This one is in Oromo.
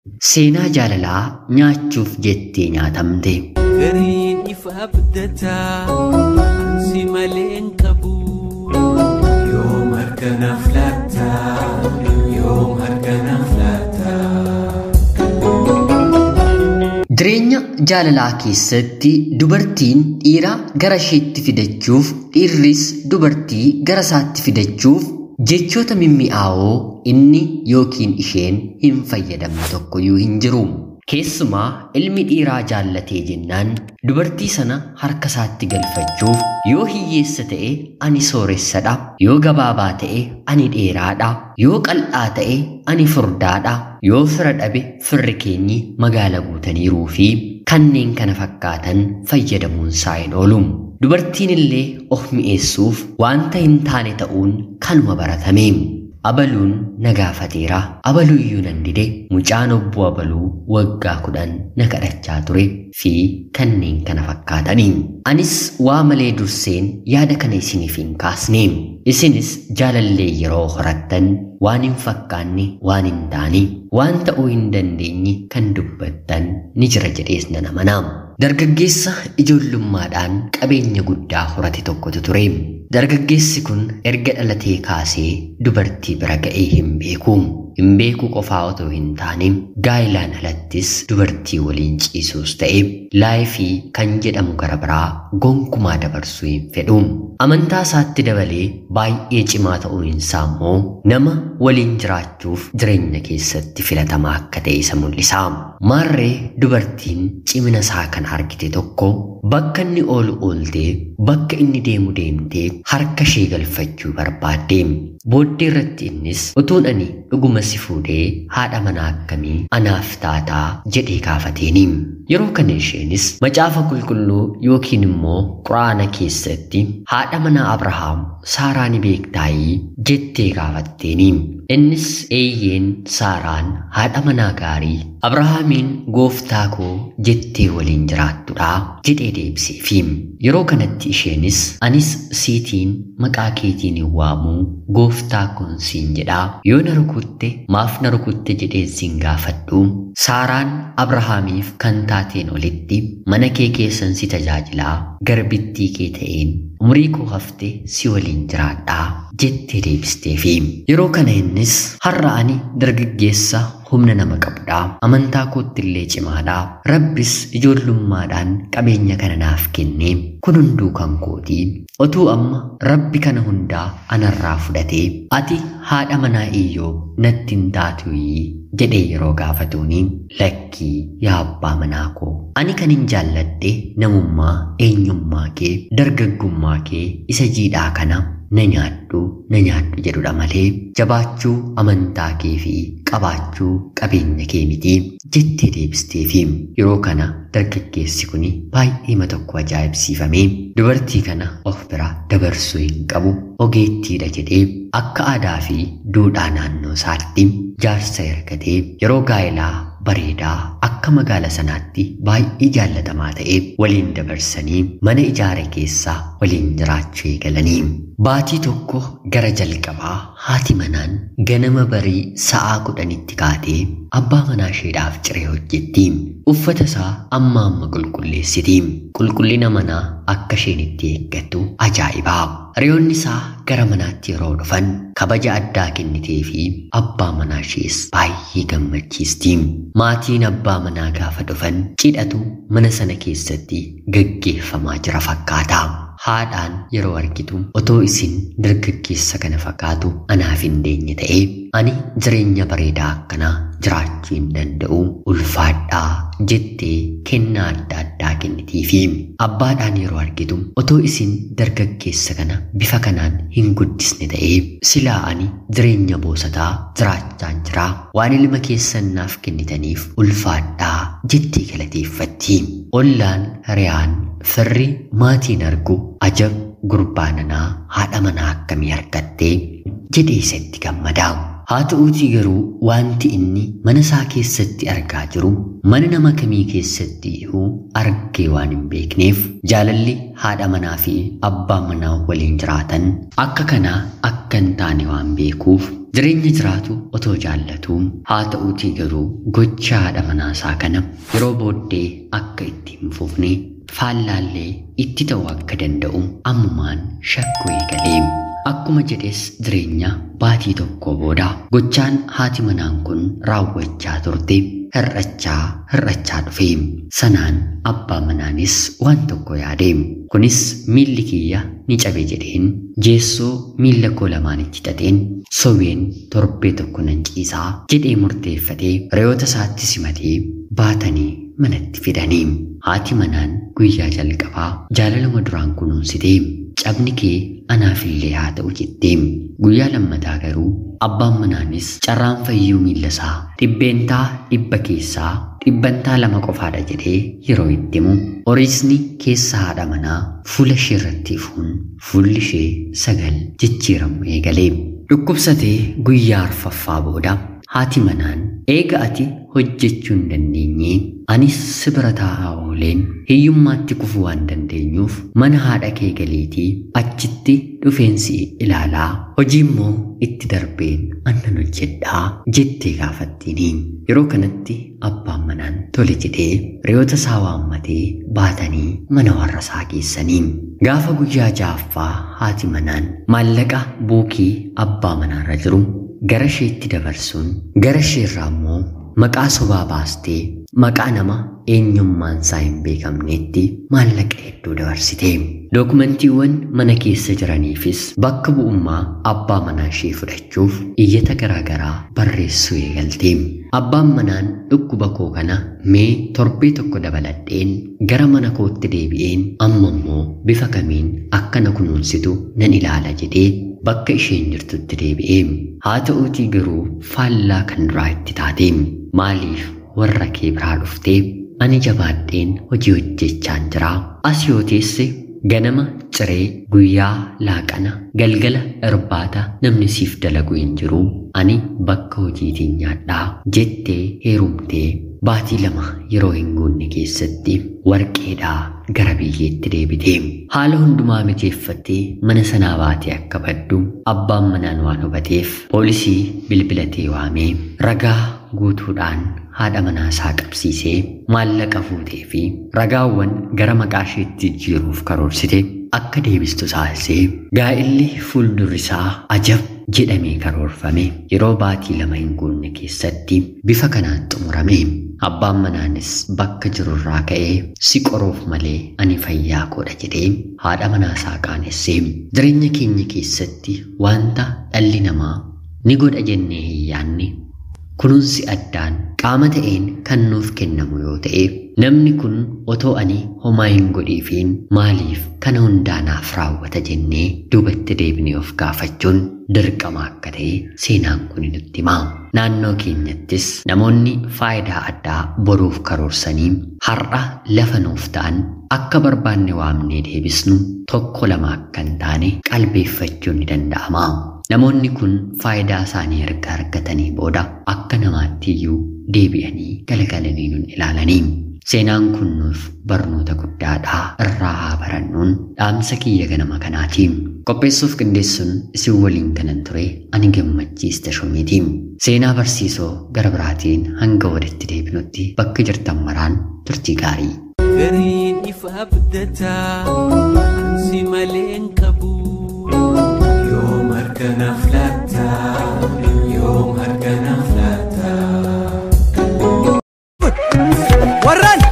Seenaa jaalalaa nyaachuuf jettee nyaatamte. Gariin ifa abdataa ansi malee hin qabu. Yoom harkanaaf laata? Yoom harkanaaf laata? Jireenya jaalalaa keessatti dubartiin dhiira gara isheetti fidachuuf dhiirris dubartii gara isaatti fidachuuf jechoota mimmi'aawoo inni yookiin isheen hin fayyadamne tokkoyyuu hin jiru. Keessumaa ilmi dhiiraa jaallatee jennaan dubartii sana harka isaatti galfachuuf yoo hiyyeessa ta'e ani sooressadha yoo gabaabaa ta'e ani dheeraadha yoo qal'aa ta'e ani furdaadha yoo fira dhabe firri keenyi magaala guutaniiruu fi kanneen kana fakkaatan fayyadamuun isaa hin oolu. Dubartiin illee of mi'eessuuf wanta hin taane ta'uun kanuma baratame. Abaluun na gaafateera. Abaluuyyuu nan dide mucaan obbo Abaluu waggaa kudhan na kadhachaa ture fi kanneen kana fakkaataniin. Anis waa malee durseen yaada kana isiniif hin kaasne. Isinis jaalallee yeroo horattan waan hin fakkaanne waan hin taane waan ta'uu hin dandeenye kan dubbattan ni jira jedhees nan amanaa. Dargaggeessa ijoollummaadhaan qabeenya guddaa horate tokkotu ture. Dargaggeessi kun erga dhalatee kaasee dubartii bira ga'ee hin beeku. Hin beeku qofaa otoo hin taane gaa'ilaan alattis dubartii waliin ciisuus ta'e laayifii kan jedhamu gara biraa gonkumaa dabarsuu hin fedhu. Amantaa isaatti dabalee baay'ee cimaa ta'uun isaa immoo nama waliin jiraachuuf jireenya keessatti filatamaa akka ta'e isa mul'isa. Maarree dubartiin cimina isaa kan argite tokko bakka inni oolu ooltee bakka inni deemu deemtee harka ishee galfachuu barbaadde. Booddee irratti innis utuun ani dhuguma si fuudhee haadha manaa akkamii anaaf taataa jedhee gaafateeni. Yeroo kana isheenis macaafa qulqulluu yookiin immoo quraana keessatti haadha manaa Abrahaam Saaraa ni beektaayii jettee gaafatteeni. Innis eeyyeen Saaraan haadha manaa gaarii Abrahaamiin gooftaa koo jettee waliin jiraattudha jedhee deebiseefi. Yeroo kanatti isheenis anis siitiin maqaa keetiin hin waamuu gooftaa koon siin jedhaa yoo na rukutte maaf na rukutte jedhee siin gaafadhu. Saaraan Abrahaamiif kan taateen olitti mana kee keessan si tajaajilaa garbittii kee ta'een umurii koo hafte si waliin jiraadhaa jettee deebisteefi. Yeroo kana innis har'a ani dargaggeessa humna nama qabudha. Amantaa kootti illee cimaadha. Rabbis ijoollummaadhaan qabeenya kana naaf kenne kun hunduu kan kooti. Otuu amma rabbi kana hundaa anarraa fudhatee ati haadha manaa iyyoo natti hin taatuyi jedhee yeroo gaafatuuni lakkii yaa abbaa manaa koo ani kan hin jaalladhe namummaa eenyummaa kee dargaggummaa kee isa jiidhaa kana na nyaadhu na nyaadhu jedhudha malee jabaachuu amantaa kee fi qabaachuu qabeenya kee miti jettee deebisteefi yeroo kana dargaggeessi kun baay'eema tokko ajaa'ibsiifamee dubartii kana of bira dabarsuu hin qabu ogeettiidha jedhee akka aadaa fi duudhaa naannoo isaatti jaarsa ergatee yeroo gaa'elaa bareedaa akka magaala sanaatti baay'ee jaallatamaa ta'e waliin dabarsanii mana ijaare keessaa waliin jiraachuu eegalanii. Baatii tokko gara jalqabaa haati manaan ganama barii sa'aa kudhanitti kaatee abbaa manaa isheedhaaf ciree hojjetti. Uffata isaa amma amma qulqulleessiti. Qulqullina manaa akka isheen itti eeggattu ajaa'ibaa. Hiriyoonni isaa gara manaatti yeroo dhufan kabaja addaa kennitee fi abbaa manaa ishees baay'ee gammachiisti. Maatiin abbaa manaa gaafa dhufan cidhatu mana sana keessatti gaggeeffamaa jira fakkaata. Haadhaan yeroo argitu otoo isin dargaggeessa kana fakkaatu anaaf hin deenye ta'ee ani jireenya bareedaa akkanaa jiraachuu hin danda'u ulfaadhaa jettee kennaa adda addaa kennitiifi abbaadhaan yeroo argitu otoo isin dargaggeessa kana bifa kanaan hin guddisne ta'ee silaa ani jireenya boosataa jiraachaan jiraa waan ilma keessan naaf kennitaniif ulfaadhaa jettee galateeffatti ollaan hiriyaan firri maatiin argu ajab gurbaa nanaa haadha manaa akkamii argattee jedhee isatti gammadaa. Haa ta'uutii garuu wanti inni mana isaa keessatti argaa jiru mana nama kamii keessatti iyyuu argee waan hin beekneef jaalalli haadha manaa fi abbaa manaa waliin jiraatan akka kanaa akka hin taane waan beekuuf Jireenya jiraatu otoo jaallatuu haa ta'uutii garuu gocha haadha manaasaa kana yeroo booddee akka itti hin fufne faallaallee itti ta'uu akka danda'u ammumaan shakkuu eegalee. Akkuma jedhes jireenya baatii tokko booda gochaan haati manaan kun raawwachaa turte hir'achaa hir'achaa dhufe. Sanaan abbaa manaanis waan tokko yaade. Kunis miilli kiyya ni cabe jedheen jeessoo miilla koo lamaanitti xaxeen sobeen torbee tokko nan ciisaa jedhee murteeffatee reyoota isaatti simatee baatanii manatti fidanii. Haati manaan guyyaa jalqabaa jaalalama duraan kunuunsitee cabni kee anaafillee haa ta'u jettee guyyaa lammataa garuu abbaan manaanis carraan fayyuu miilla isaa dhibbeentaa dhibba keessaa dhibbantaa lama qofaadha jedhee yeroo itti himu horiisni keessa haadha manaa fuula ishee irratti ifuun fuulli ishee sagal jijjiiramu eegalee dhukkubsatee guyyaa arfaffaa booda haati manaan eega ati hojjechuu hin dandeenye anis si bira taa'aa ooleen hiyyummaatti kufuu waan dandeenyuuf mana haadha kee galiitii achitti dhufeensi ilaalaa hojii immoo itti darbeen annan hojjedhaa jettee gaafattiini yeroo kanatti abbaan manaan tole jedhee reyoota isaa waammatee baatanii mana warra isaa geessanii gaafa guyyaa ja'affaa haati manaan maallaqa buukii abbaa manaarra jiru gara isheetti dabarsuun gara isheerraa immoo maqaa sobaa baastee maqaa nama eenyummaan isaa hin beekamneetti maallaqa hedduu dabarsite. Dookumantiiwwan mana keessa jiraniifis bakka bu'ummaa abbaa manaa ishee fudhachuuf iyyata garaagaraa barreessuu eegalte. Abbaan manaan dhukkuba koo kana mee torbee tokko dabaladheen gara mana kootti deebi'een amma immoo bifa kamiin akka na kunuunsitu nan ilaala jedhee bakka isheen jirtutti deebi'ee haa ta'uutii garuu faallaa kan duraa itti taate maaliif warra kee biraa dhuftee ani jabaadheen hojii hojjechaan jira as yoo teesse ganama ciree guyyaa laaqana galgala irbaata namni siif dalagu hin jiru ani bakka hojiitiin nyaadhaa jettee heerumtee baatii lama yeroo hin guunne keessatti warqeedhaa gara biyyeetti deebite haala hundumaa mijeeffattee mana sanaa baatee akka baddu abbaan manaan waan hubateef poolisii bilbilatee waamee ragaa guutuudhaan haadha manaa isaa qabsiisee maallaqa fuutee fi ragaawwan gara maqaa isheetti jijjiiruuf karoorsite akka deebistu taasisee gaa'illi fuuldurri isaa ajab jedhamee karoorfame yeroo baatii lama hin guunne keessatti bifa kanaan xumurame abbaan manaanis bakka jirurraa ka'ee si qoruuf malee ani fayyaa koodha jedhee haadha manaa isaa qaanessee jireenya keenya keessatti wanta dhalli namaa ni godha jennee hin yaanne kunuunsi addaan qaama ta'een kan nuuf kennamu yoo ta'e namni kun otoo ani homaa hin godhiifiin maaliif kana hundaanaaf raawwata jennee duubatti deebinee of gaafachuun dirqama akka ta'e seenaan kun nutti hima. Naannoo keenyattis namoonni faayidaa addaa boruuf karoorsanii har'a lafa nuuf ta'an akka barbaanne waamnee deebisnu tokko lama akka hin taane qalbeeffachuun ni danda'ama. Namoonni kun faayidaa isaanii erga argatanii booda akka namaatti iyyuu deebi'anii galagalanii nun ilaalanii. Seenaan kun nuuf barnoota guddaadhaa irraa haa barannuun dhaamsa kiyya ganama kanaatiin qopheessuuf qindeessuun isin waliin kanan ture ani gammachiista shumiitiin seenaa barsiisoo gara biraatiin hanga walitti deebinutti bakka jirtan maraan turtii gaarii. Gariin ifa abdataa ansi maleen qabu yoom harkanaaf laata yoom harkanaaf laata. warraan